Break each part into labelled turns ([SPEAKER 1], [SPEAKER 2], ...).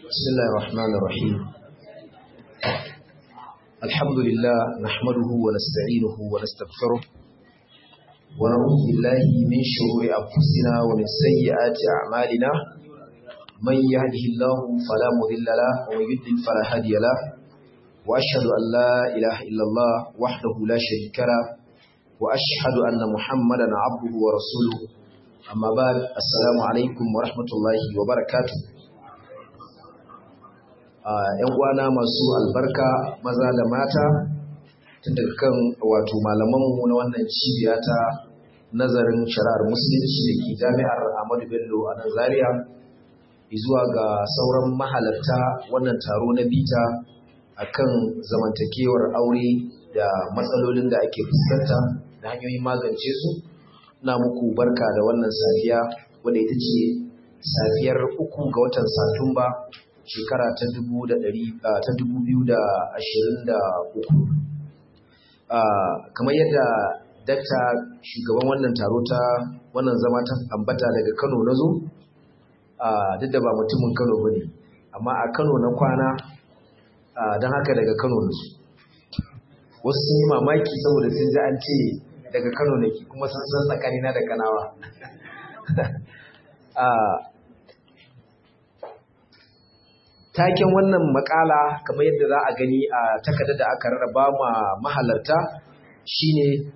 [SPEAKER 1] بسم الله الرحمن الرحيم الحمد لله نحمده ونستعينه ونستغفره ونعوذ بالله من شرور أنفسنا ومن سيئات أعمالنا من يهده الله فلا مضل له ومن يضلل فلا هادي له وأشهد أن لا إله إلا الله وحده لا شريك له وأشهد أن محمدا عبده ورسوله أما بعد السلام عليكم ورحمة الله وبركاته ‘yan uwana masu albarka maza da mata tun daga kan wato malamanmu na wannan cibiya ta nazarin shari'ar musulunci da ke jami'ar Ahmadu Bello a nan Zaria zuwa ga sauran mahalarta wannan taro na bita akan zamantakewar aure da matsalolin da ake fuskanta da hanyoyin magance su na muku barka da wannan safiya wadda ita ce safiyar uku ga watan Satumba shekara ta dubu da ɗari ta dubu biyu da ashirin da uku kamar yadda dakta shugaban wannan taro ta wannan zama ta ambata daga kano na zo duk da ba mutumin kano ba ne amma a kano na kwana don haka daga kano na zo wasu sun yi mamaki saboda sun ji an ce daga kano nake kuma sun san tsakanina da kanawa taken wannan makala kamar yadda za a gani a takardar da aka rarraba ma mahalarta shine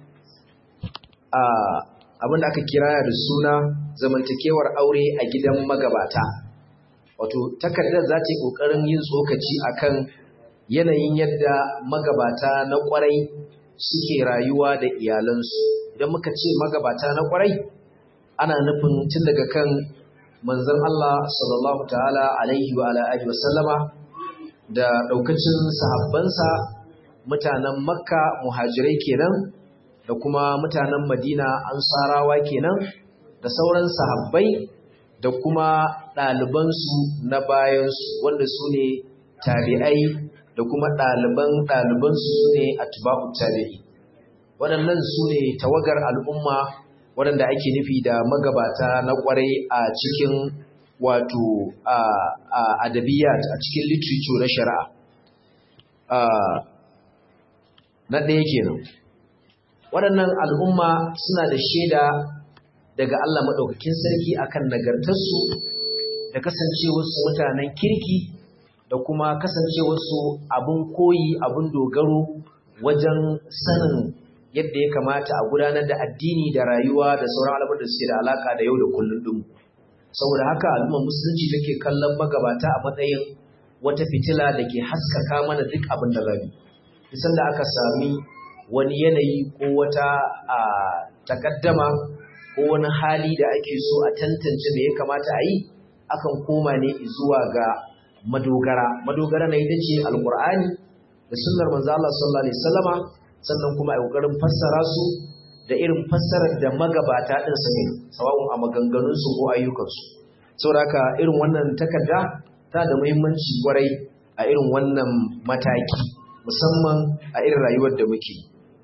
[SPEAKER 1] abin da aka kira da suna zamantakewar aure a gidan magabata wato takardar za ta yi ƙoƙarin yin tsokaci akan yanayin yadda magabata na ƙwarai suke rayuwa da iyalansu idan muka ce magabata na ƙwarai ana nufin tun daga kan manzon Allah sallallahu ta'ala alaihi wa alihi wasallama da daukacin sahabbansa mutanen Makka muhajirai kenan da kuma mutanen Madina ansarawa kenan da sauran sahabbai da kuma ɗalibansu na bayansu wanda su ne tabi'ai da kuma ɗaliban ɗalibansu su ne atba'u tabi'i waɗannan su ne tawagar al'umma waɗanda ake nufi da magabata na ƙwarai a cikin wato adabiyat a cikin literature na shari'a na ɗaya kenan waɗannan al'umma suna da shaida daga Allah maɗaukakin sarki akan nagartarsu da kasancewarsu mutanen kirki da kuma kasancewarsu abin koyi abin dogaro wajen sanin yadda ya kamata a gudanar da addini da rayuwa da sauran al'amuran da suke da alaka da yau da kullum din saboda haka al'ummar musulunci take kallon magabata a matsayin wata fitila da ke haskaka mana duk abin da rabi bisan da aka sami wani yanayi ko wata a takaddama ko wani hali da ake so a tantance me ya kamata a yi akan koma ne zuwa ga madogara madogara na ita ce alqur'ani da sunnar manzo Allah sallallahu alaihi wasallama sannan kuma a ƙoƙarin fassara su da irin fassarar da magabata ɗin su ne sawa'un a maganganunsu ko ayyukansu saboda irin wannan takarda ta da muhimmanci kwarai a irin wannan mataki musamman a irin rayuwar da muke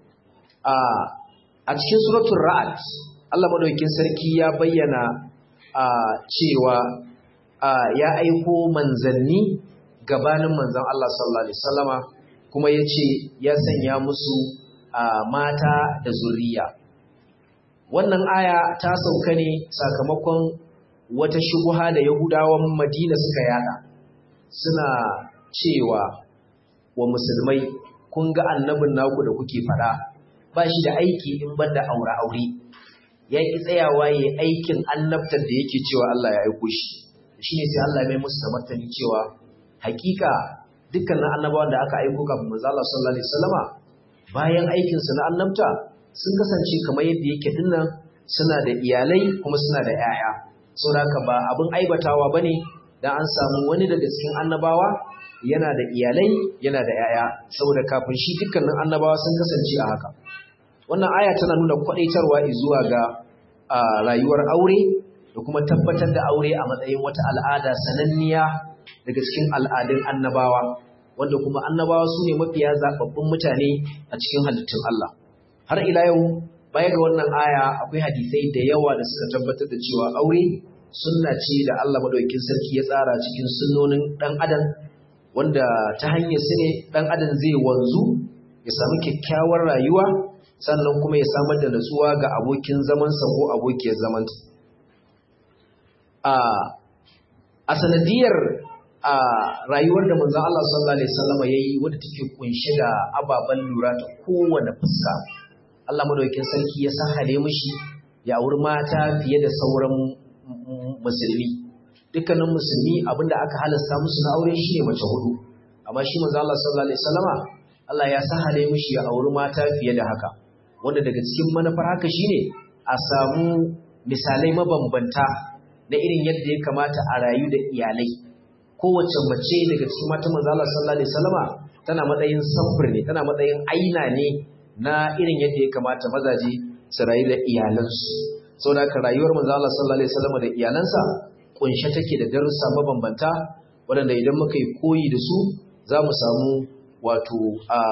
[SPEAKER 1] a cikin suratul ra'ad Allah madaukakin sarki ya bayyana cewa ya aiko manzanni gabanin manzon Allah sallallahu alaihi wasallama kuma ya ce ya sanya musu mata da zuriya. Wannan aya ta sauka ne sakamakon wata shubuha da Yahudawan Madina suka yada. Suna cewa wa musulmai kun ga annabin naku da kuke fada ba shi da aiki in banda aure-aure. Ya ki tsayawa ya aikin annabtar da yake cewa Allah ya aiko shi. Shi ne sai Allah mai musu da martani cewa hakika dukkanin annabawan da aka aiko kafin manzo Allah sallallahu alaihi wasallama bayan aikin su na annabta sun kasance kamar yadda yake dinnan suna da iyalai kuma suna da yaya saboda haka ba abin aibatawa bane dan an samu wani daga cikin annabawa yana da iyalai yana da yaya saboda kafin shi dukkanin annabawa sun kasance a haka wannan aya tana nuna kwadaitarwa zuwa ga rayuwar aure da kuma tabbatar da aure a matsayin wata al'ada sananniya daga cikin al'adun annabawa wanda kuma annabawa su ne mafiya zaɓaɓɓun mutane a cikin halittun Allah har ila yau baya ga wannan aya akwai hadisai da yawa da suka tabbatar da cewa aure sunna ce da Allah madaukakin sarki ya tsara cikin sunnonin dan adam wanda ta hanyar su ne dan adam zai wanzu ya samu kyakkyawar rayuwa sannan kuma ya samar da natsuwa ga abokin zamansa ko abokiyar zamanta a sanadiyar a rayuwar da manzon Allah sallallahu alaihi wasallam yayi wadda take kunshe da ababen lura ta kowane fuska Allah madaukakin sarki ya sahale mishi ya auri mata fiye da sauran musulmi dukkanin musulmi abinda aka halasta musu na aure shine mace hudu amma shi manzo Allah sallallahu alaihi wasallama Allah ya sahale mishi ya auri mata fiye da haka wanda daga cikin manufar haka shine a samu misalai mabambanta na irin yadda ya kamata a rayu da iyalai kowace mace daga cikin matan manzo Allah sallallahu alaihi wasallama tana matsayin samfur ne tana matsayin aina ne na irin yadda ya kamata mazaje su rayu da iyalansu saboda haka rayuwar manzo Allah sallallahu alaihi wasallama da iyalansa kunshe take da darussa mabambanta waɗanda idan muka yi koyi da su za mu samu wato a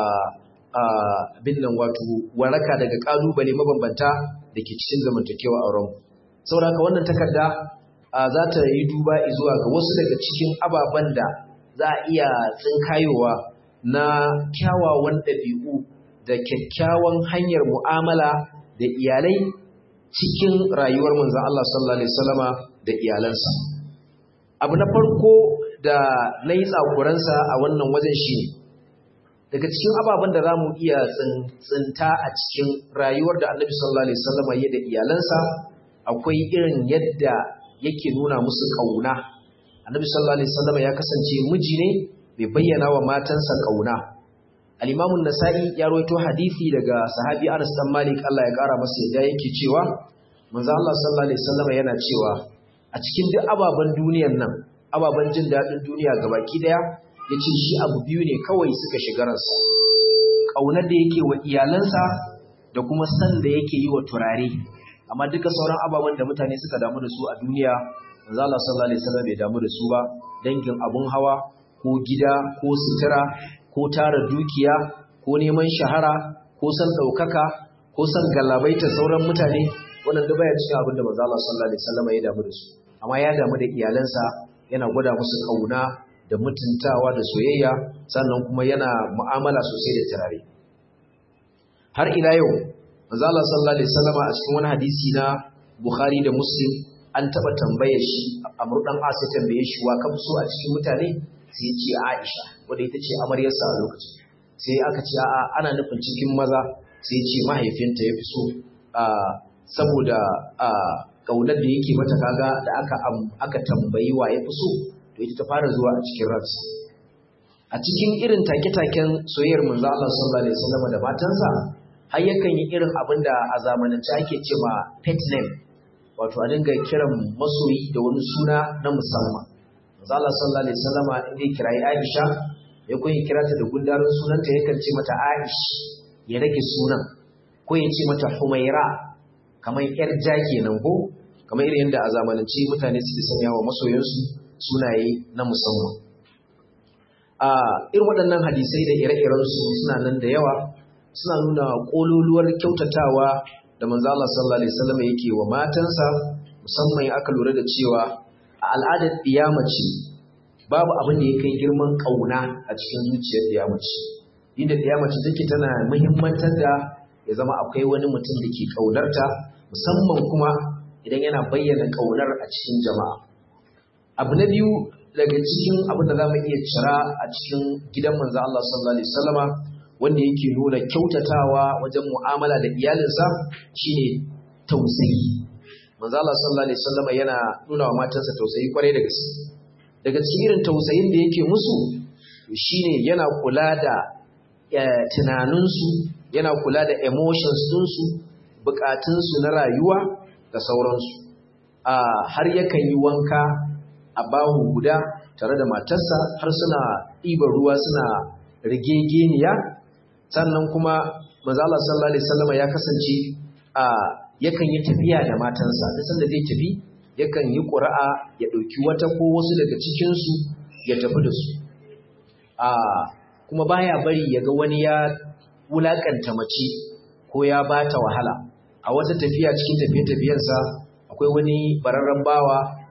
[SPEAKER 1] abin nan wato waraka daga ƙalubale mabambanta da ke cikin zamantakewa a ranmu saboda haka wannan takarda za ta yi duba zuwa ga wasu daga cikin ababen da za a iya tsinkayowa na kyawawan ɗabi'u da kyakkyawan hanyar mu'amala da iyalai cikin rayuwar manzon Allah sallallahu alaihi wasallama da iyalansa abu na farko da na yi tsakuransa a wannan wajen shi ne daga cikin ababen da za mu iya tsinta a cikin rayuwar da annabi sallallahu alaihi wasallama ya da iyalansa akwai irin yadda yake nuna musu ƙauna annabi sallallahu alaihi wasallama ya kasance miji ne mai bayyana wa matansa ƙauna al-Imam nasai ya rawaito hadisi daga sahabi Anas dan Malik Allah ya kara masa yadda yake cewa manzo Allah sallallahu alaihi wasallam yana cewa a cikin duk ababen duniyar nan ababen jin dadin duniya gabaki daya yace shi abu biyu ne kawai suka shiga ransa kaunar da yake wa iyalansa da kuma san da yake yi wa turare amma duka sauran ababen da mutane suka damu da su a duniya manzo Allah sallallahu alaihi wasallam bai damu da su ba dangin abun hawa ko gida ko sutura ko tara dukiya ko neman shahara ko san ɗaukaka ko san galabaita sauran mutane wannan da baya cikin abin da manzo Allah sallallahu alaihi wasallam ya damu da su amma ya damu da iyalansa yana gwada musu kauna da mutuntawa da soyayya sannan kuma yana mu'amala sosai da turare har ila yau manzo Allah sallallahu alaihi wasallam a cikin wani hadisi na Bukhari da Muslim an taba tambayar shi Amr dan As ya tambaye shi wa kan so a cikin mutane sai ya ce Aisha wanda ita ce amaryarsa a lokacin sai aka ce a'a ana nufin cikin maza sai ya ce mahaifinta ya fi so saboda ƙaunar da yake mata kaga da aka aka tambayi wa ya fi so to ita ta fara zuwa a cikin ransa a cikin irin take-taken soyayyar manzo Allah sallallahu alaihi wasallam da matansa har yakan yi irin abin da a zamanance ake ce ma pet name wato a dinga kiran masoyi da wani suna na musamman manzo Allah sallallahu alaihi wasallama inda ya kirayi Aisha ya kun yi kirata da gundarin sunanta yakan ce mata Aish ya rage sunan ko ya ce mata Humaira kamar yar ja kenan ko kamar irin yadda a zamanance mutane suke sanya wa masoyansu sunaye na musamman a irin waɗannan hadisai da ire-iren su suna nan da yawa suna nuna kololuwar kyautatawa da manzo Allah sallallahu alaihi wasallam yake wa matansa musamman aka lura da cewa a al'adar ɗiyamaci babu abin da ya kai girman ƙauna a cikin zuciyar ɗiyamaci inda ɗiyamaci take tana muhimmantar da ya zama akwai wani mutum da ke ƙaunarta musamman kuma idan yana bayyana ƙaunar a cikin jama'a abu na biyu daga cikin abin da za mu iya cira a cikin gidan manzo Allah sallallahu alaihi wasallama wanda yake nuna kyautatawa wajen mu'amala da iyalinsa shine tausayi manzo Allah sallallahu alaihi wasallama yana nuna wa matansa tausayi kwarai da gaske daga cikin irin tausayin da yake musu shine yana kula da tunaninsu yana kula da emotions ɗinsu bukatunsu na rayuwa da sauransu har yakan yi wanka a bahu guda tare da matarsa har suna ɗiban ruwa suna rigegeniya sannan kuma manzo Allah sallallahu alaihi wasallam ya kasance a yakan yi tafiya da matansa da sanda zai tafi yakan yi ƙura'a ya ɗauki wata ko wasu daga cikinsu ya tafi da su a kuma baya bari ya ga wani ya wulakanta mace ko ya bata wahala a wata tafiya cikin tafiye-tafiyensa akwai wani bararren bawa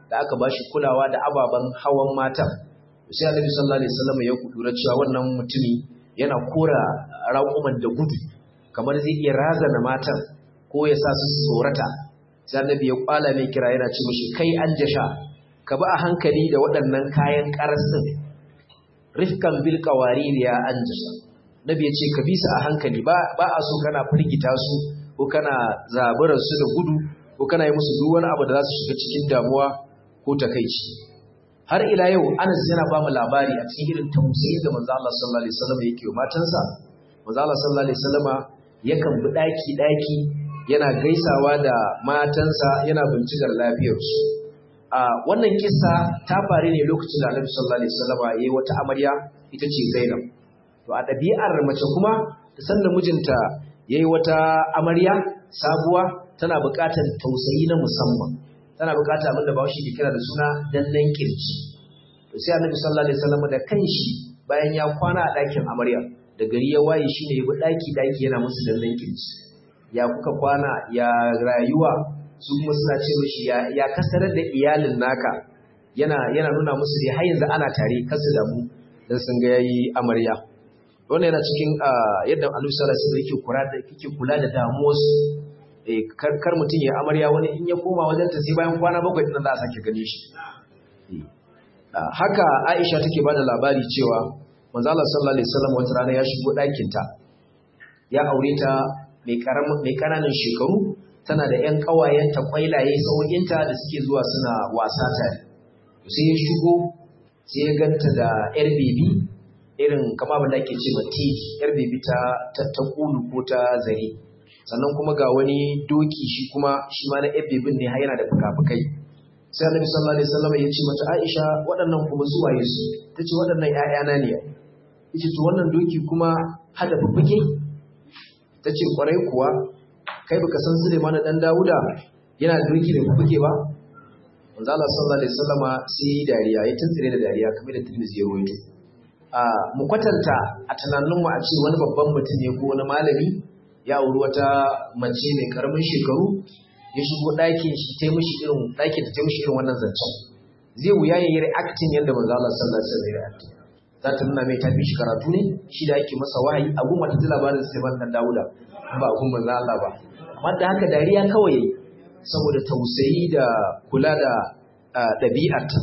[SPEAKER 1] da aka bashi kulawa da ababen hawan matan sai Annabi sallallahu alaihi wasallam ya kudura cewa wannan mutumi yana kora raƙuman da gudu kamar zai iya razana matan ko ya sa su tsorata sai Annabi ya kwala mai kira yana ce mishi kai an jasha ka bi a hankali da waɗannan kayan ƙarasin rifkan bil qawarir ya an jasha Nabi ya ce ka bi su a hankali ba ba a so kana firgita su ko kana zaburar su da gudu ko kana yi musu duk wani abu da za su shiga cikin damuwa ko takeici har ila yau Anas yana ba mu labari a cikin irin tausayin da manzo Allah sallallahu alaihi wasallam yake wa matansa manzo Allah sallallahu alaihi wasallama yakan bi daki daki yana gaisawa da matansa yana bincikar lafiyarsu a wannan kissa ta faru ne lokacin da Annabi sallallahu alaihi wasallama yayi wata amarya ita ce Zainab to a ɗabi'ar mace kuma san da mijinta yayi wata amarya sabuwa tana buƙatar tausayi na musamman tana buƙatar abin da Bahaushe ke kira da suna dannan kirji to sai Annabi sallallahu alaihi wasallam da kanshi bayan ya kwana a ɗakin amarya da gari ya waye shine ya bi ɗaki ɗaki yana musu dannan kirji ya kuka kwana ya rayuwa su kuma suna ce mishi ya ya kasarar da iyalin naka yana yana nuna musu dai har yanzu ana tare kasu da mu dan sun ga yayi amarya wannan yana cikin yadda Annabi sallallahu alaihi wasallam yake kula da yake kula da damuwarsu eh kar kar mutun ya amarya wani in ya koma wajen ta sai bayan kwana bakwai din za a sake gane shi haka Aisha take bada labari cewa manzo Allah sallallahu alaihi wasallam wata rana ya shigo ɗakin ta ya aure ta mai karamin mai kananan shekaru tana da ƴan ƙawayen ta kwailaye sauƙinta da suke zuwa suna wasa tare sai ya shigo sai ya ganta da ƴar bebi irin kama abin da ake ce ma tiki yar bebi ta ta kulu ko ta zare sannan kuma ga wani doki shi kuma shi ma na yar bebin ne har yana da fukafukai sai annabi sallallahu alaihi wasallam ya ce mata Aisha waɗannan kuma su waye su tace waɗannan ƴaƴana ne yace to wannan doki kuma hada fuffuke tace kwarai kuwa kai baka san Suleiman dan Dawuda yana da doki da fuffuke ba manzo Allah sallallahu alaihi wasallama sai dariya ya tuntsire da dariya kamar da Tirmidhi ya rawaito mu kwatanta a tunaninmu a ce wani babban mutum ne ko wani malami ya auri wata mace mai karamin shekaru ya shigo ɗakin shi ta mishi irin ɗakin ta mishi irin wannan zancen zai wuya ya yi reacting yadda manzo Allah sallallahu alaihi wasallam ya reacting za ta nuna mai tafi shi karatu ne shi da ake masa wahayi a gumma ta ji labarin Sulaiman dan Dawuda ba a gumma manzo Allah ba amma da haka dariya kawai yayi saboda tausayi da kula da ɗabi'arta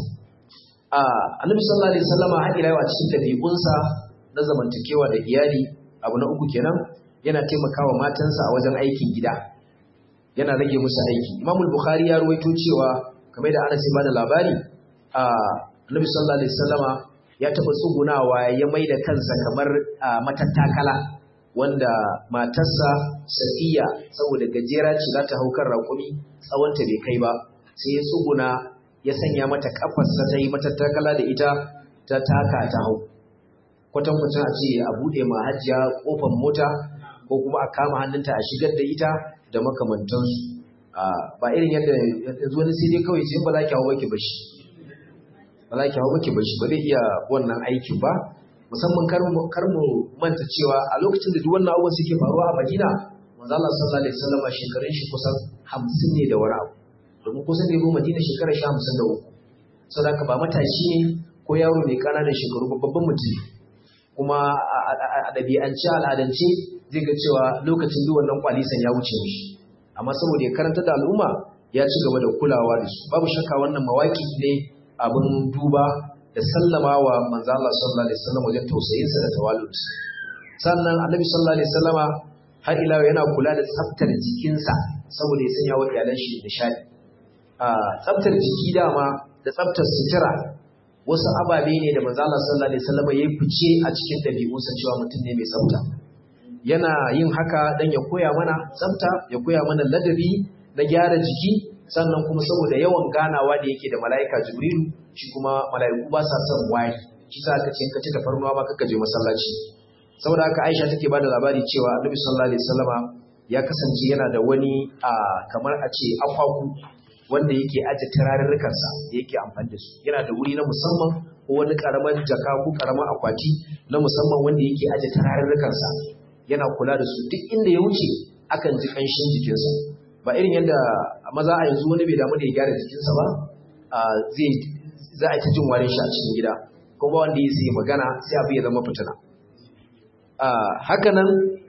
[SPEAKER 1] annabi sallallahu alaihi wasallama har ila yau a cikin dabi'unsa na zamantakewa da iyali abu na uku kenan yana taimakawa matansa a wajen aikin gida yana rage musu aiki imam bukhari ya ruwaito cewa kamar da Anas ya bada labari annabi sallallahu alaihi wasallama ya taba tsugunawa ya mai da kansa kamar matattakala wanda matarsa Safiya saboda gajera ce za ta hau kan raƙumi tsawonta bai kai ba sai ya tsuguna ya sanya mata kafarsa ta yi mata takala da ita ta taka ta hau kwatankwacin a ce a buɗe ma hajjiya ƙofar mota ko kuma a kama hannunta a shigar da ita da makamantansu ba irin yadda yanzu wani sai dai kawai ce ba za ki hau baki bashi ba za ki hau baki bashi ba zai iya wannan aikin ba musamman kar mu manta cewa a lokacin da duk wannan abubuwan suke faruwa a Madina manzo Allah sallallahu alaihi wasallam shekarun shi kusan 50 ne da wani abu domin kusan da ya Madina shekarar sha hamsin da uku saboda ba matashi ne ko yaro mai ƙananan shekaru babban mutum kuma a ɗabi'ance al'adance zai ga cewa lokacin duk wannan kwalisan ya wuce mishi amma saboda ya karanta da al'umma ya ci gaba da kulawa da su babu shakka wannan mawaki ne abin duba da sallama wa manzo Allah sallallahu alaihi wasallam wajen tausayinsa da tawallud sannan annabi sallallahu alaihi wasallama har ila yana kula da tsaftar jikinsa saboda ya sanya wa iyalan shi nishadi tsaftar jiki dama da tsaftar sutura wasu ababe ne da manzo Allah sallallahu alaihi wasallam ya fice a cikin dabi'unsa cewa mutum ne mai tsafta yana yin haka dan ya koya mana tsafta ya koya mana ladabi na gyara jiki sannan kuma saboda yawan ganawa da yake da mala'ika Jibrilu shi kuma mala'iku ba sa son wari shi sa aka ce ka ci tafarnuwa ba kaka je masallaci saboda haka Aisha take bada labari cewa Annabi sallallahu alaihi wasallama ya kasance yana da wani kamar a ce akwaku wanda yake aje turarurrukansa da yake amfani da su yana da wuri na musamman ko wani karaman jaka ko karaman akwati na musamman wanda yake aje turarurrukansa yana kula da su duk inda ya wuce akan ji kanshin jikinsa ba irin yadda maza a yanzu wani bai damu da ya gyara jikinsa ba a zai za a ta jin warin shi a cikin gida ko ba wanda ya sai magana sai abu ya zama fitina haka nan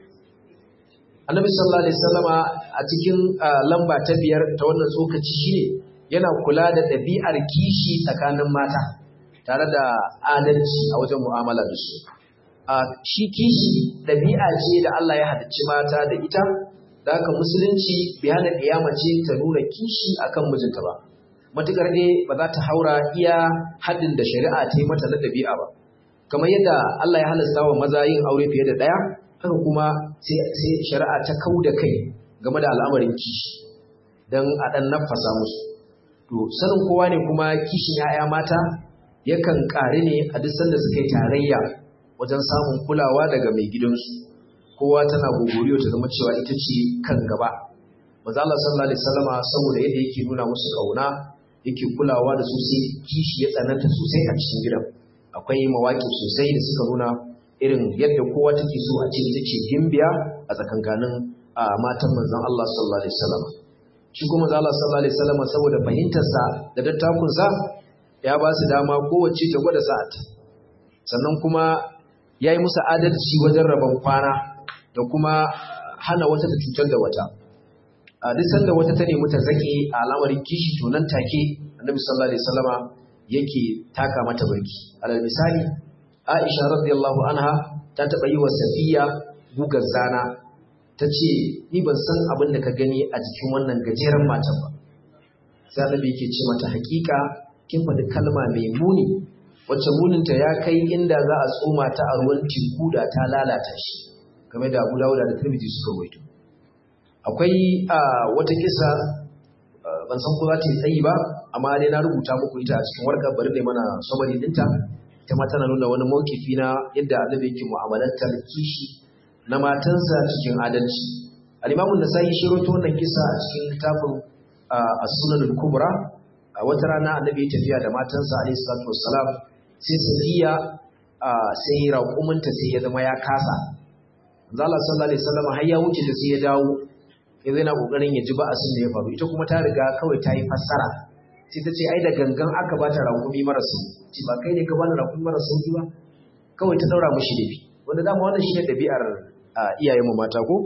[SPEAKER 1] annabi sallallahu alaihi wasallama a cikin lamba ta biyar ta wannan tsokaci shine yana kula da ɗabi'ar kishi tsakanin mata tare da adalci a wajen mu'amala da su shi kishi ɗabi'a ce da Allah ya halicci mata da ita da haka musulunci bai hana ce ta nuna kishi akan mijinta ba matukar ne ba za ta haura iya haddin da shari'a ta yi mata na ɗabi'a ba kamar yadda Allah ya halasta wa maza yin aure fiye da ɗaya haka kuma sai shari'a ta kau da kai game da al'amarin kishi don a ɗan nafasa musu to sanin kowa ne kuma kishin 'ya'ya mata yakan ƙare ne a duk sanda suka yi tarayya wajen samun kulawa daga mai gidansu kowa tana gogoriyo ta zama cewa ita ce kan gaba manzo Allah sallallahu alaihi wasallama saboda yadda yake nuna musu kauna yake kulawa da su sai kishi ya tsananta sosai a cikin gidan akwai mawaki sosai da suka nuna irin yadda kowa take so a ce ita ce gimbiya a tsakankanin matan manzon Allah sallallahu alaihi wasallama shi kuma manzo Allah sallallahu alaihi wasallama saboda fahimtarsa da dattakunsa ya ba su dama kowace ta gwada sa'ata sannan kuma ya yi musu adalci wajen rabon kwana da kuma hana wata ta cutar da wata a duk sanda wata ta nemi ta zake a al'amarin kishi to nan take annabi sallallahu alaihi wasallama yake taka mata barki alal misali Aisha radiyallahu anha ta taba yi wa Safiya gugar zana ta ce ni ban san abin da ka gani a jikin wannan gajeren matan ba sai annabi yake ce mata hakika kin faɗi kalma mai muni wacce muninta ya kai inda za a tsoma ta a ruwan teku da ta lalata shi game da Abu Dawud da Tirmidhi suka waito akwai wata kisa ban san ko za ta yi tsayi ba amma dai na rubuta muku ita a cikin warkar bari ne mana summary dinta ita ma tana nuna wani mawkifi na yadda annabi yake mu'amalantar kishi na matansa cikin adalci al-Imam an-Nasa'i shi rawaito wannan kisa a cikin littafin As-Sunan al-Kubra a wata rana annabi ya tafiya da matansa alayhi salatu wassalam sai Safiya sai raƙuminta sai ya zama ya kasa Allah sallallahu alaihi wasallam har ya wuce da sai ya dawo ya zai na kokarin ya ji ba asin da ya faru ita kuma ta riga kawai ta yi fassara sai ta ce ai da gangan aka bata raƙumi mara sauki ce ba kai ne ka bani raƙumi mara sauki ba kawai ta daura mishi dafi wanda dama wannan shine dabi'ar iyayenmu mata ko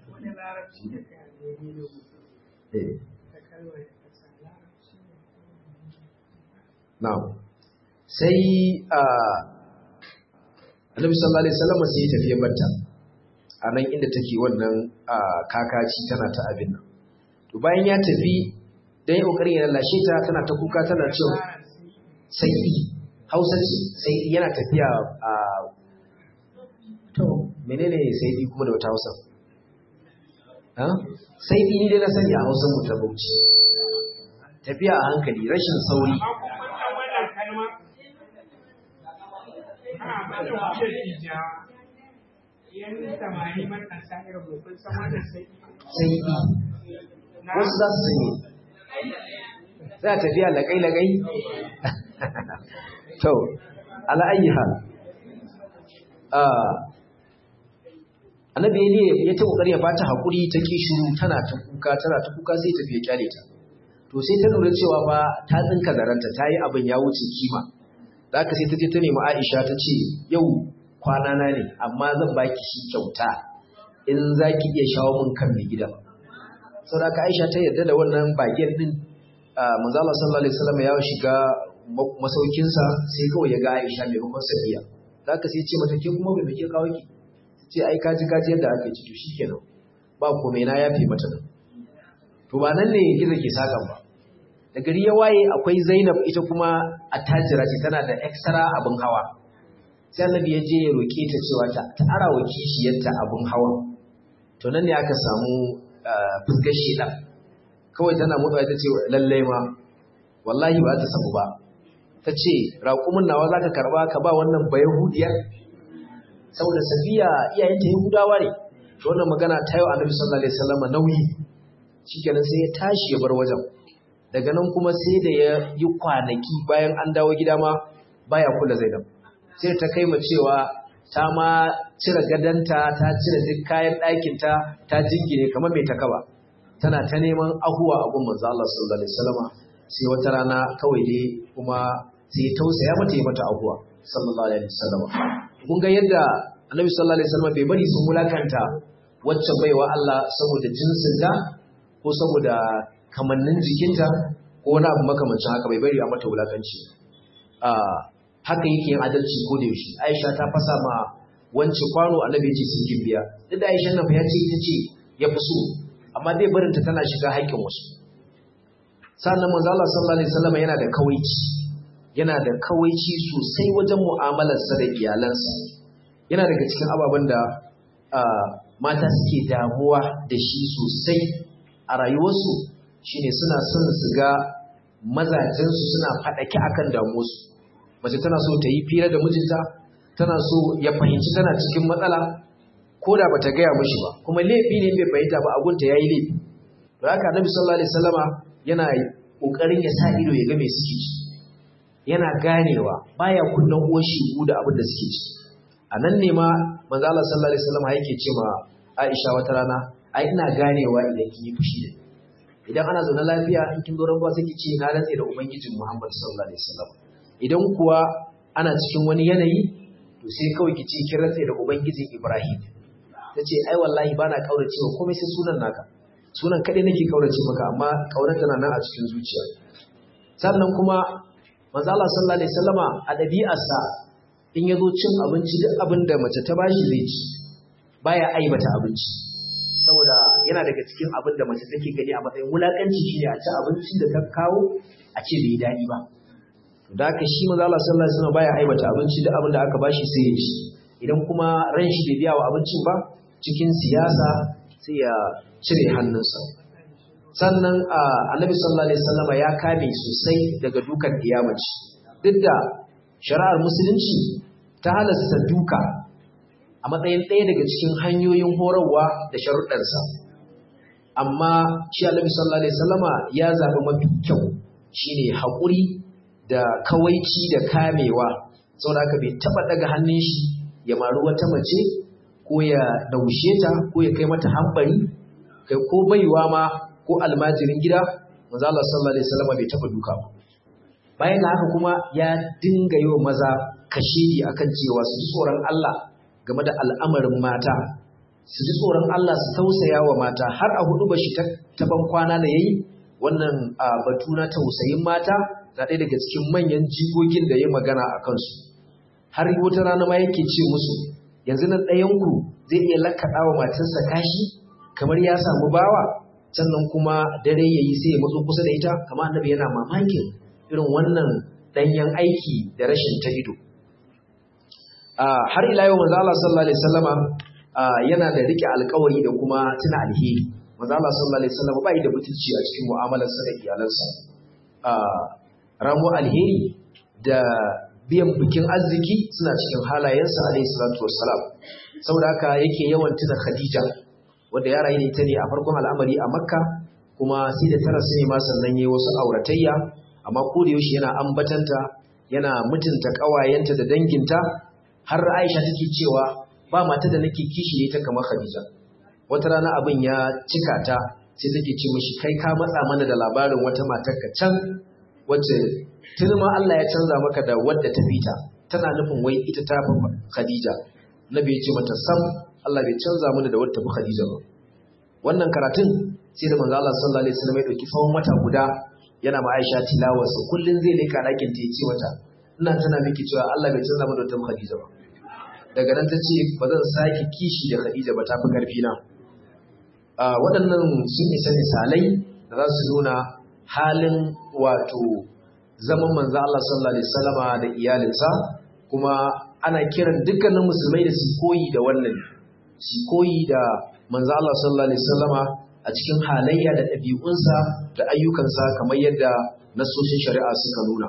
[SPEAKER 1] Na'am. Sai Annabi sallallahu alaihi wasallam sai ya tafi ya barta. A nan inda take wannan kakaci tana ta abin nan. To bayan ya tafi dan ya kokarin ya lallashe ta tana ta kuka tana cewa sai Hausa ce sai yana tafiya a to menene sai kuma da wata Hausa? Ha? Sai ni dai na sani a Hausa mu ta Bauchi. Tafiya a hankali rashin sauri. sai wasu za su sanye za a tafiya lagai-lagai to ala'ayi hal annabi ne ya ta kokari ya bata hakuri ta ki shiru tana ta kuka tana ta kuka sai tafiya kyale ta to sai ta lura cewa ba ta tsinka zaranta ta yi abin ya wuce kima da aka sai ta je ta nemi Aisha ta ce yau kwana na ne amma zan baki shi kyauta in za ki iya shawo min kan mai gidan sau da aka Aisha ta yarda da wannan bagen din manzo Allah sallallahu alaihi wasallam ya shiga masaukinsa sai kawai ya ga Aisha maimakon Safiya da aka sai ce mata ke kuma bai muke kawo ki ce ai kaji kaji yadda aka yi to shikenan ba komai na yafe mata nan to ba nan ne gizo ke sakan ba da gari ya waye akwai Zainab ita kuma attajira ce tana da extra abin hawa sai Annabi ya je ya roke ta cewa ta ta ara wa kishiyarta abin hawa to nan ne aka samu fusgar shedan kawai tana motsa ta ce lalle ma wallahi ba ta samu ba ta ce raƙumin nawa zaka karba ka ba wannan bayahudiyar saboda safiya iyayenta yahudawa ne to wannan magana ta yau Annabi sallallahu alaihi wasallam nauyi shikenan sai ya tashi ya bar wajen daga nan kuma sai da ya yi kwanaki bayan an dawo gida ma baya kula Zainab sai ta kai ma cewa ta ma cire gadanta ta cire duk kayan ɗakin ta ta jingine kamar mai takaba tana ta neman ahuwa a gun manzo Allah sallallahu alaihi wasallam sai wata rana kawai dai kuma sai tausaya mata yi mata abuwa sallallahu alaihi wasallam kun ga yadda annabi sallallahu alaihi wasallam bai bari sun mulakanta wacce baiwa Allah saboda jinsinta ko saboda kamannin jikinta ko wani abu makamancin haka bai bari a mata wulakanci haka yake yin adalci ko da yaushe Aisha ta fasa ma wance kwano annabi ya ce sun gimbiya duk da Aisha nan fa ya ce ita ce ya fi so amma dai barinta tana shiga haƙƙin wasu sannan manzo Allah sallallahu alaihi wasallam yana da kawaici yana da kawaici sosai wajen mu'amalarsa da iyalansa yana daga cikin ababen da mata suke damuwa da shi sosai a rayuwarsu shine suna son su ga mazajensu suna faɗake akan damuwarsu mace tana so ta yi fira da mijinta tana so ya fahimci tana cikin matsala ko da bata gaya mishi ba kuma laifi ne bai fahimta ba agunta yayi laifi to haka Annabi sallallahu alaihi wasallama yana kokarin ya sa ido ya ga me suke ci yana ganewa baya kunnan uwar shigu da abin da suke ci a nan ne ma manzo Allah sallallahu alaihi wasallama yake ce ma Aisha wata rana ai ina ganewa idan kin yi fushi da idan ana zaune lafiya in kin zo ranwa sai ki ce na rantse da ubangijin Muhammad sallallahu alaihi wasallam idan kuwa ana cikin wani yanayi to sai kawai ki ce kin rantse da ubangijin Ibrahim tace ai wallahi bana kauracewa komai sai sunan naka sunan kaɗai nake kaurace maka amma kaunar tana nan a cikin zuciya sannan kuma manzo Allah sallallahu alaihi wasallama a ɗabi'arsa in yazo cin abinci duk abin da mace ta bashi zai ci baya aibata abinci saboda yana daga cikin abin da mace take gani a matsayin wulakanci shine a ci abincin da ta kawo a ce bai daɗi ba to da haka shi manzo Allah sallallahu alaihi wasallam baya aibata abinci duk abin da aka bashi sai ya ci idan kuma ran shi bai biya wa abincin ba cikin siyasa sai ya cire hannunsa sannan annabi sallallahu alaihi wasallam ya kame sosai daga dukan iyamaci duk da shari'ar musulunci ta halasta duka a matsayin ɗaya daga cikin hanyoyin horarwa da sharuɗarsa amma shi annabi sallallahu alaihi wasallama ya zaɓi mafi kyau shine haƙuri da kawaici da kamewa saboda haka bai taɓa daga hannun shi ya maru wata mace ko ya daushe ta ko ya kai mata hambari kai ko baiwa ma ko almajirin gida manzo Allah sallallahu alaihi wasallam bai taba duka ba bayan da haka kuma ya dinga yi wa maza kashidi akan cewa su ji tsoron Allah game da al'amarin mata su ji tsoron Allah su tausaya wa mata har a hudu bashi ta ban kwana da yayi wannan batu na tausayin mata na ɗaya daga cikin manyan jigogin da ya magana a kansu har wata rana ma yake ce musu yanzu nan ɗayanku zai iya lakaɗa wa matarsa kashi kamar ya samu bawa sannan kuma dare ya yi sai ya matso kusa da ita kamar annabi yana mamakin irin wannan ɗanyen aiki da rashin ta ido har ila yau manzo Allah sallallahu alaihi wasallama yana da rike alƙawari da kuma tuna alheri manzo Allah sallallahu alaihi wasallama bai da mutunci a cikin mu'amalarsa da iyalansa ramo alheri da biyan bikin arziki suna cikin halayensa alaihi salatu wassalam saboda haka yake yawan tuna Khadija wanda ya rayu da ita ne a farkon al'amari a Makka kuma sai da tara sai ma sannan yayi wasu auratayya amma ko da yaushe yana ambatanta yana mutunta kawayenta da danginta har Aisha take cewa ba mata da nake kishi ita kamar Khadija wata rana abin ya cika ta sai take ce mishi kai ka matsa mana da labarin wata matar ka can wacce tuni ma Allah ya canza maka da wadda ta fita tana nufin wai ita ta fi Khadija Nabi ya ce mata sam Allah bai canza mana da wadda ta fi Khadija ba wannan karatun sai da manzo Allah sallallahu alaihi wasallam ya dauki tsawon wata guda yana ma Aisha tilawa sa kullun zai leka dakin ta yace mata ina tana miki cewa Allah bai canza mana da wadda ta fi Khadija ba daga nan ta ce ba zan sake kishi da Khadija ba ta fi karfi na waɗannan sun isa misalai da za su nuna halin wato zaman manzo Allah sallallahu alaihi wasallama da iyalinsa kuma ana kiran dukkanin musulmai da su koyi da wannan su koyi da manzo Allah sallallahu alaihi wasallama a cikin halayya da ɗabi'unsa da ayyukansa kamar yadda nasoshin shari'a suka nuna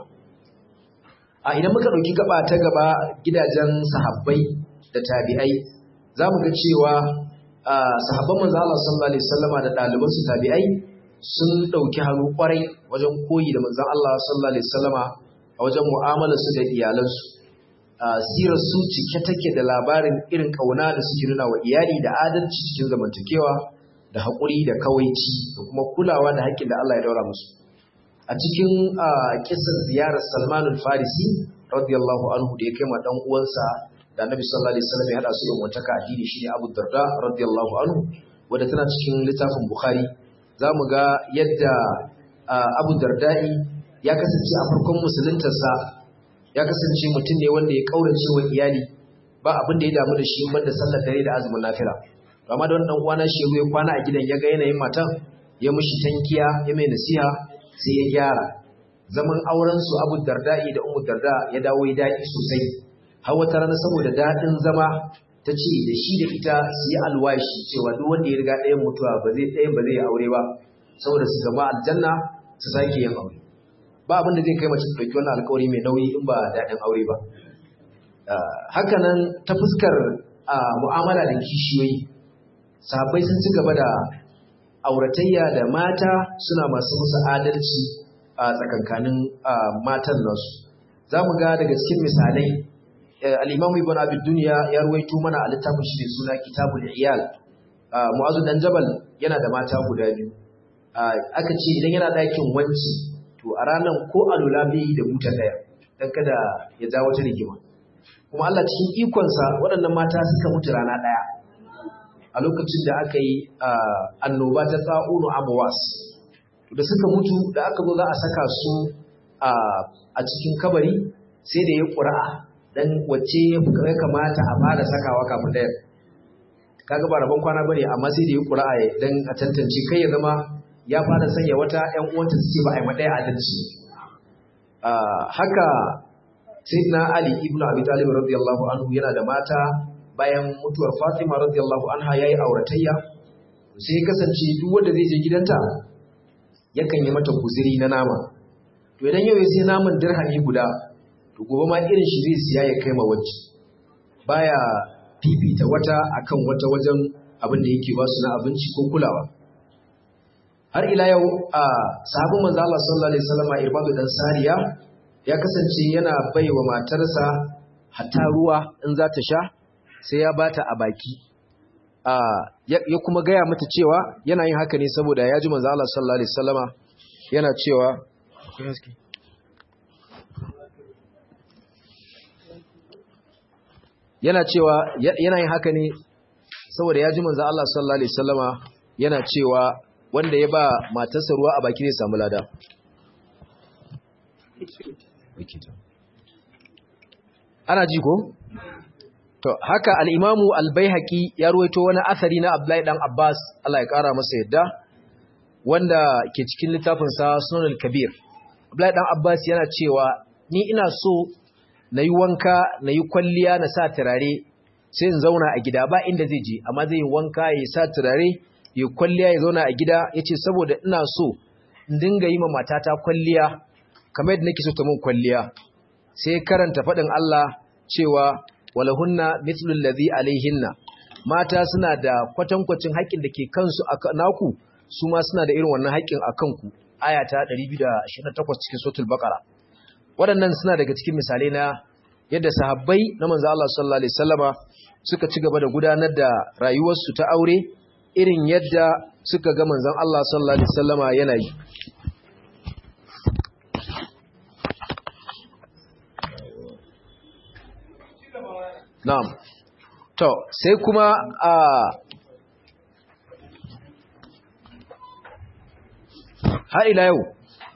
[SPEAKER 1] a idan muka ɗauki gaba ta gaba gidajen sahabbai da tabi'ai za mu ga cewa sahabban manzo Allah sallallahu alaihi wasallama da ɗalibansu tabi'ai sun ɗauki hannu ƙwarai wajen koyi da manzan Allah sallallahu Alaihi wasallama a wajen mu'amalarsu da iyalansu. Sirar su cike take da labarin irin ƙauna da suke nuna wa iyali da adalci cikin zamantakewa da haƙuri da kawaici da kuma kulawa da haƙƙin da Allah ya daura musu. a cikin kisan ziyarar Salman al-Farisi radiyallahu anhu da ya kai ma dan uwansa da Annabi sallallahu alaihi wasallam ya hada su yin wata addini shine Abu Darda radiyallahu anhu wanda tana cikin littafin Bukhari zamu ga yadda Abu Darda'i ya kasance a farkon musuluntarsa ya kasance mutum ne wanda ya kaurace wa iyali ba abin da ya damu da shi banda sallar dare da azumin nafila amma da wannan uwana shi ya kwana a gidan ya ga yanayin matan ya mishi tankiya ya mai nasiha sai ya gyara zaman auren su Abu Darda'i da Ummu Darda ya dawo ya dadi sosai har wata rana saboda dadin zama ta ce da shi da ita su yi alwashi cewa duk wanda ya riga ɗayan mutuwa ba zai ɗayan ba zai aure ba saboda su gama aljanna su sake yin aure ba abin da zai kai mace ta ɗauki wannan alkawari mai nauyi in ba daɗin aure ba hakanan ta fuskar mu'amala da kishiyoyi sahabbai sun ci gaba da auratayya da mata suna masu musu adalci a tsakankanin matan nasu za mu ga daga cikin misalai al'imamu ibn abid duniya ya ruwaito mana a littafin shi suna kitabul iyal mu'azu dan jabal yana da mata guda biyu aka ce idan yana ɗakin wanci to a ranar ko alula bai da buta ɗaya don kada ya ja wata rigima kuma Allah cikin ikonsa waɗannan mata suka mutu rana ɗaya a lokacin da aka yi annoba ta tsa'unu amuwas da suka mutu da aka zo za a saka su a cikin kabari sai da ya ƙura'a don wacce ya kamata a fara sakawa kafin ɗaya kaga ba rabon kwana bane amma sai da ya ƙura'a don a tantance kai ya zama ya fara sanya wata ‘yan uwanta su ce ba a yi maɗaya adalci haka sayyidina ali ibn abi talib radiyallahu anhu yana da mata bayan mutuwar fatima radiyallahu anha yayi auratayya sai kasance duk wanda zai je gidanta yakan yi mata guziri na nama to idan yau ya sai naman dirhami guda to gobe ma irin shi zai siya ya kai ma wacce baya fifita wata akan wata wajen abin da yake ba su na abinci ko kulawa har ila yau a sahabin manzo Allah sallallahu alaihi wasallam Irbadu dan Sariya ya kasance yana baiwa matarsa hatta ruwa in za ta sha sai ya bata a baki a ya kuma gaya mata cewa yana yin haka ne saboda ya ji manzo Allah sallallahu alaihi wasallama yana cewa yana cewa yana yin haka ne saboda ya ji manzo Allah sallallahu alaihi wasallama yana cewa wanda ya ba matarsa ruwa a baki ne samu lada ana ji ko to haka al-imamu al-baihaqi ya ruwaito wani asari na Abdullahi dan Abbas Allah ya kara masa yadda wanda ke cikin littafin sa Sunan al-Kabir Abdullahi dan Abbas yana cewa ni ina so nayi wanka nayi kwalliya na sa turare sai in zauna a gida ba inda zai je amma zai yi wanka ya sa turare ya kwalliya ya zauna a gida yace saboda ina so in dinga yi ma matata kwalliya kamar yadda nake so ta mun kwalliya sai karanta faɗin Allah cewa walahunna mithlul ladhi alaihinna mata suna da kwatankwacin haƙƙin da ke kansu a naku su ma suna da irin wannan haƙƙin a kanku aya ta 228 cikin suratul baqara waɗannan suna daga cikin misalai na yadda sahabbai na manzo Allah sallallahu alaihi wasallama suka ci gaba da gudanar da rayuwarsu ta aure irin yadda suka ga manzon Allah sallallahu alaihi wasallama yana yi Na'am. To, sai kuma a har ila yau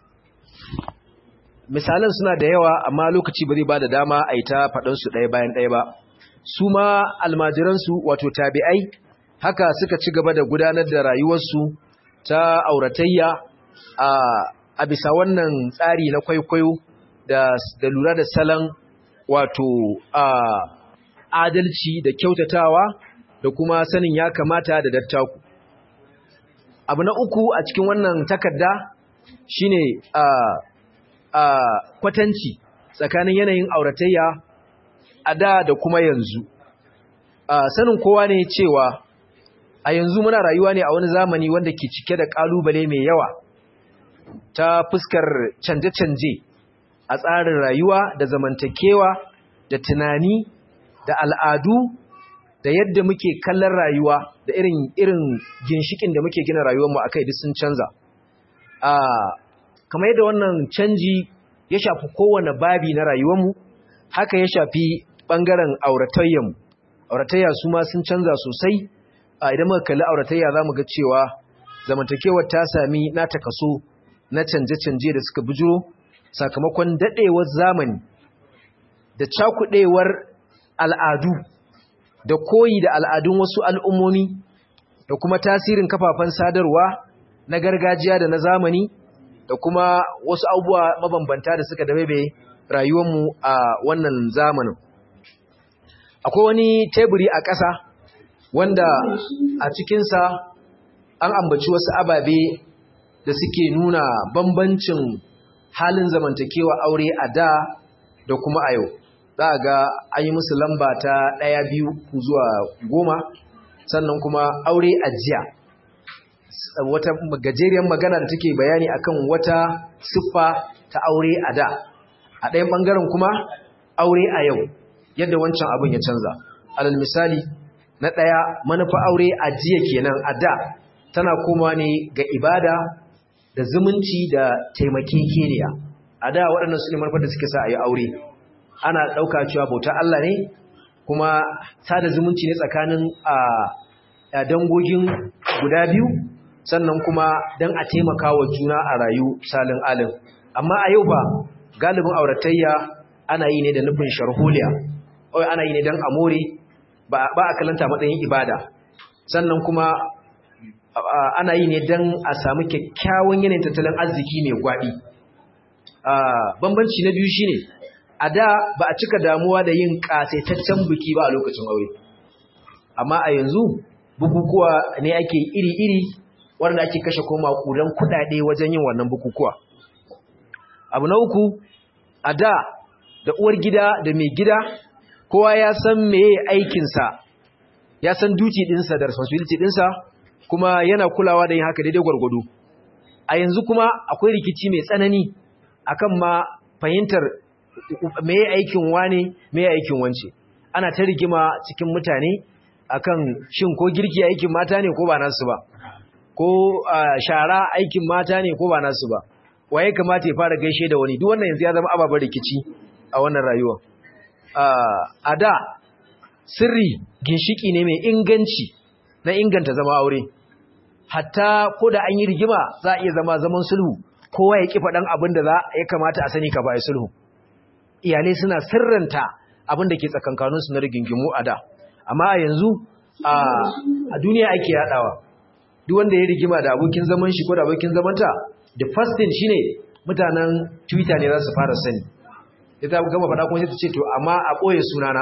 [SPEAKER 1] misalan suna da yawa amma lokaci ba zai ba da dama a yi ta faɗansu ɗaya bayan ɗaya ba. Su ma almajiransu wato tabi'ai haka suka ci gaba da gudanar da rayuwarsu ta auratayya a bisa wannan tsari na kwaikwayo da lura da salon wato a adalci da kyautatawa da kuma sanin ya kamata da dattaku. Abu na uku a cikin wannan takarda shine a a kwatanci tsakanin yanayin auratayya a da da kuma yanzu. A sanin kowa ne cewa a yanzu muna rayuwa ne a wani zamani wanda ke cike da kalubale mai yawa ta fuskar canje-canje a tsarin rayuwa da zamantakewa da tunani da al'adu da yadda muke kallon rayuwa da irin irin ginshikin da muke gina rayuwarmu akai duk sun canza a kamar yadda wannan canji ya shafi kowane babi na rayuwarmu haka ya shafi ɓangaren auratayyanmu auratayya su ma sun canza sosai a idan muka kalli auratayya za mu ga cewa zamantakewar ta sami nata kaso na canje-canje da suka bujiro sakamakon daɗewar zamani da cakuɗewar al'adu da koyi da al'adun wasu al'ummomi da kuma tasirin kafafen sadarwa na gargajiya da na zamani da kuma wasu abubuwa mabambanta da suka dabebe rayuwarmu a wannan zamanin. Akwai wani teburi a ƙasa wanda a cikinsa an ambaci wasu ababe da suke nuna bambancin halin zamantakewa aure a da da kuma a yau. Za a ga an yi musu lamba ta ɗaya biyu zuwa goma sannan kuma aure a jiya. wata gajeriyar magana da take bayani akan wata siffa ta aure a da a ɗayan ɓangaren kuma aure a yau yadda wancan abin ya canza alal misali na ɗaya manufa aure a jiya kenan a da tana koma ne ga ibada da zumunci da taimakekeniya a da waɗannan su ne manufar da suke sa a yi aure ana ɗauka cewa bauta Allah ne kuma sada zumunci ne tsakanin a dangogin guda biyu sannan kuma don a taimaka wa juna a rayu salin alin amma a yau ba galibin auratayya ana yi ne da nufin sharholiya oi ana yi ne don amore ba a kalanta matsayin ibada sannan kuma ana yi ne don a samu kyakkyawan yanayin tattalin arziki mai gwaɗi bambanci na biyu shine a da ba a cika damuwa da yin ƙasaitaccen biki ba a lokacin aure amma a yanzu bukukuwa ne ake iri-iri wanda ake kashe koma kudan kudade wajen yin wannan bukukuwa abu na uku a da da uwar gida da mai gida kowa ya san meye aikinsa ya san duty dinsa da responsibility dinsa kuma yana kulawa da yin haka daidai gwargwado a yanzu kuma akwai rikici mai tsanani akan ma fahimtar meye aikin wane meye aikin wance ana ta rigima cikin mutane akan shin ko girki aikin mata ne ko ba nasu ba ko shara aikin mata ne ko ba nasu ba waye kamata ya fara gaishe da wani duk wannan yanzu ya zama ababen rikici a wannan rayuwa a da sirri ginshiki ne mai inganci na inganta zama aure hatta ko da an yi rigima za a iya zama zaman sulhu kowa ya ki faɗan abin da za ya kamata a sani ka ba sulhu iyalai suna sirranta abin da ke tsakankaninsu na rigingimu a da amma a yanzu a duniya ake yadawa duk wanda ya rigima da abokin zaman shi ko da abokin zamanta the first thing shine mutanen twitter ne za su fara sani da ta gama faɗa kuma sai ta ce to amma a ɓoye sunana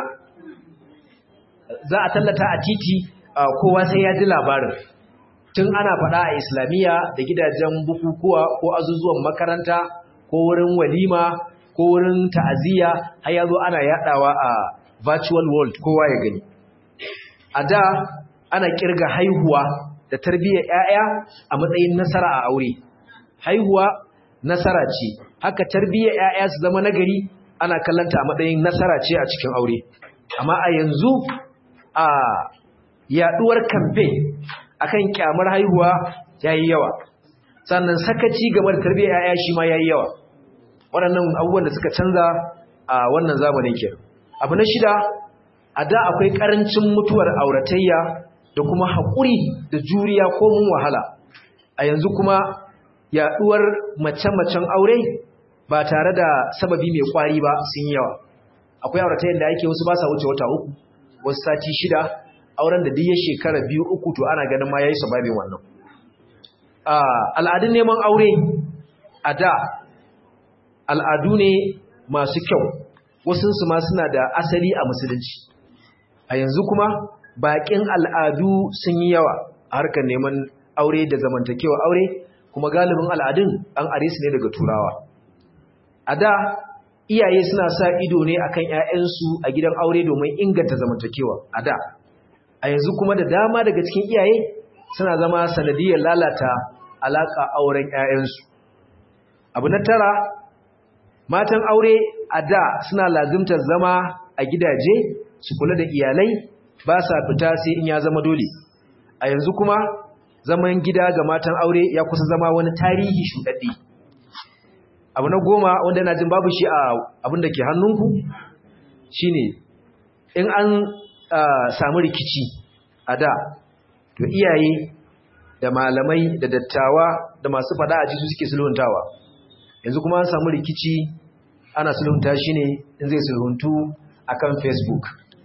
[SPEAKER 1] za a tallata a titi kowa sai ya ji labarin tun ana faɗa a islamiyya da gidajen bukukuwa ko azuzuwan makaranta ko wurin walima ko wurin ta'aziyya har ya zo ana yaɗawa a virtual world kowa ya gani a da ana kirga haihuwa da tarbiyyar ‘ya'ya a matsayin nasara a aure. Haihuwa nasara ce, haka tarbiyyar ‘ya'ya su zama nagari ana kallanta a matsayin nasara ce a cikin aure. Amma a yanzu a yaduwar kamfe akan kyamar haihuwa ya yi yawa, sannan sakaci game da tarbiyyar ‘ya'ya shi ma ya yi yawa. Waɗannan abubuwan da suka canza a wannan zamanin ke. Abu na shida, a da akwai ƙarancin mutuwar auratayya da kuma haƙuri da juriya ko mun wahala a yanzu kuma yaɗuwar mace-macen aure ba tare da sababi mai ƙwari ba sun yawa akwai auratayen da ake wasu ba sa wuce wata uku wasu sati shida auren da duk shekara biyu uku to ana ganin ma ya yi sababin wannan al'adun neman aure a da al'adu ne masu kyau wasunsu ma suna da asali a musulunci a yanzu kuma baƙin al'adu sun yi yawa a harkar neman aure da zamantakewa aure kuma galibin al'adun an are su ne daga turawa a da iyaye suna sa ido ne akan ‘ya'yansu a gidan aure domin inganta zamantakewa a da a yanzu kuma da dama daga cikin iyaye suna zama sanadiyar lalata alaƙa auren ‘ya'yansu abu na tara matan aure a da suna lazimtar zama a gidaje su kula da iyalai ba sa fita sai in ya zama dole a yanzu kuma zaman gida ga matan aure ya kusa zama wani tarihi shuɗaɗɗe abu na goma wanda yana jin babu shi a abin da ke hannunku shine in an samu rikici a da to iyaye da malamai da dattawa da masu fada a su suke sulhuntawa yanzu kuma an samu rikici ana sulhunta shi ne in zai sulhuntu akan facebook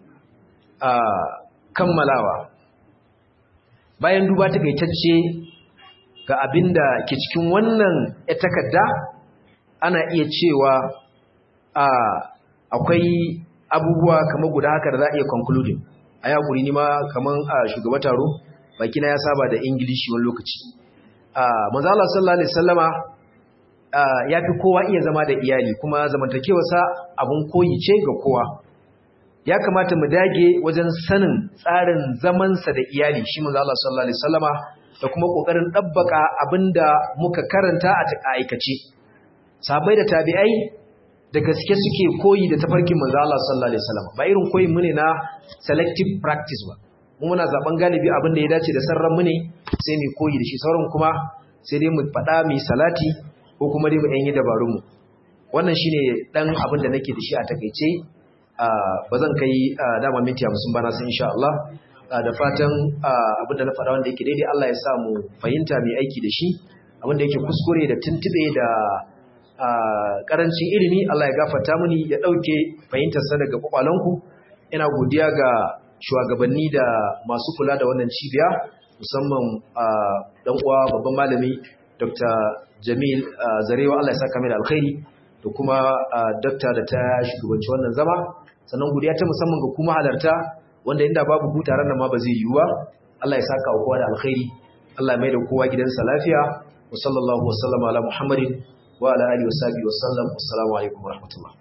[SPEAKER 1] kammalawa bayan duba takaitacce ga abin da ke cikin wannan ya takarda ana iya cewa akwai abubuwa kamar guda haka da za a iya concluding a yakuri ni ma kamar a shugaba taro bakina ya saba da ingilishi wani lokaci manzala sallallahu alaihi sallama ya fi kowa iya zama da iyali kuma zamantakewarsa abun koyi ce ga kowa ya kamata mu dage wajen sanin tsarin zamansa da iyali shi manzo Allah sallallahu alaihi wasallama da kuma kokarin dabbaka abinda muka karanta a aikace sahabbai da tabi'ai da gaske suke koyi da tafarkin manzo Allah sallallahu alaihi wasallama ba irin koyin mu ne na selective practice ba mu muna zaben galibi abin da ya dace da sarran mu ne sai mu koyi da shi sauran kuma sai dai mu faɗa mu salati ko kuma dai mu yan yi dabarun mu wannan shine dan abin da nake da shi a takeice ba zan kai dama minti hamsin bana sun insha Allah da fatan abin da na faɗa wanda yake daidai Allah ya sa mu fahimta mai aiki da shi abin da yake kuskure da tuntube da karancin ilimi Allah ya gafarta mini ya ɗauke fahimtarsa daga kwakwalanku ina godiya ga shugabanni da masu kula da wannan cibiya musamman dan uwa babban malami Dr. Jamil Zarewa Allah ya saka mai da alkhairi da kuma dakta da ta shugabanci wannan zama sannan godiya ta musamman ga kuma halarta wanda inda babu ku taron nan ma ba zai yiwu ba Allah ya saka kowa da alkhairi Allah ya mai da kowa gidansa lafiya wa sallallahu wa sallama ala Muhammadin wa ala alihi wa sahbihi wa sallam assalamu alaikum wa rahmatullah